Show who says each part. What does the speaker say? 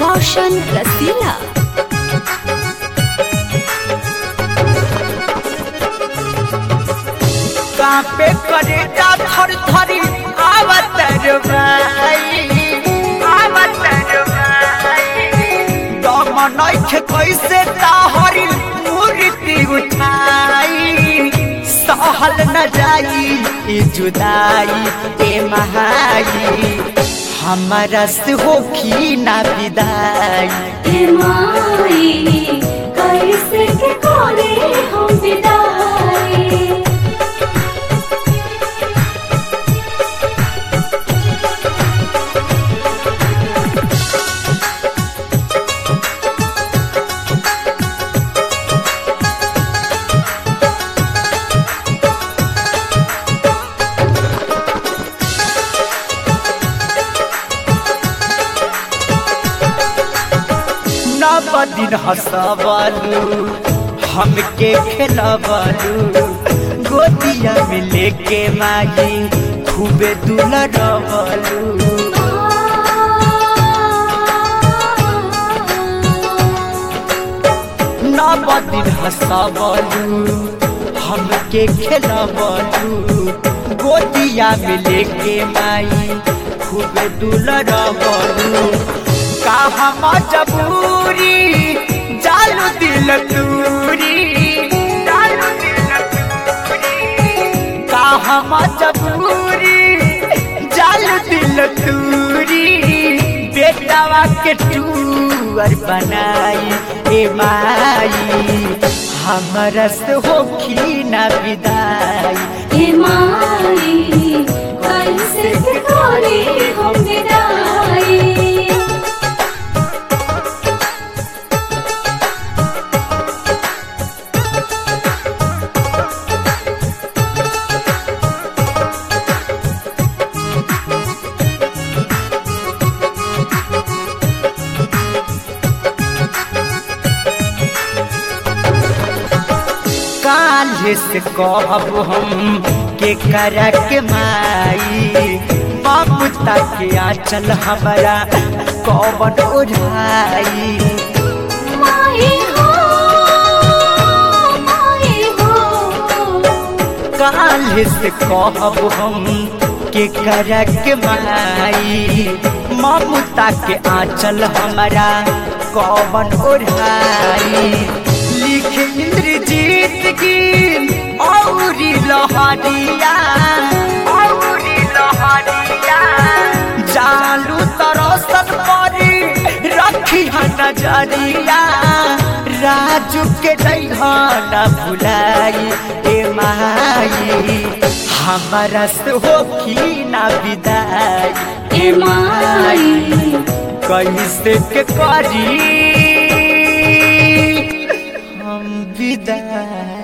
Speaker 1: रोशन रसीला
Speaker 2: कापे करे जा थर थरी आवत रे भाई आवत रे भाई दम नइखे कैसे ताहरी मूर्ति उठाई सहल न जाई ई जुदाई ए महाई हमारा से होखी ना विदाई
Speaker 3: हे माई कैसे के कोरे हम विदाई
Speaker 2: नव दिन हंसबलू हमके खेलबलू गोदिया में लेके माई खूबे दुलरबलू नव दिन हंसबलू हमके खेलबलू गोदिया में लेके माई खूबे दुलरबलू का हम जबूरी जालू दिल दूरी जालू दिल दूरी का हम जबूरी जालू दिल दूरी बेटावा के टूअर बनाई ए माई हमरा से होखी ना विदाई
Speaker 3: हे माई कैसे के कोरे हम विदाई
Speaker 2: काल्हे से कहब हम के करा के माई ममता के आंचल हमारा कौन ओढ़ाई
Speaker 3: माई हो माई हो
Speaker 2: काल्हे से कहब हम के करा के माई ममता के आंचल हमारा कौन ओढ़ाई लिख इंद्रजीत की औरी लहरिया औरी लहरिया जालू तरसन परी रखी है नजरिया राजू के न भुलाई ए माई हमारा से होखी ना विदाई
Speaker 3: हे माई
Speaker 2: कैसे के करी हम विदाई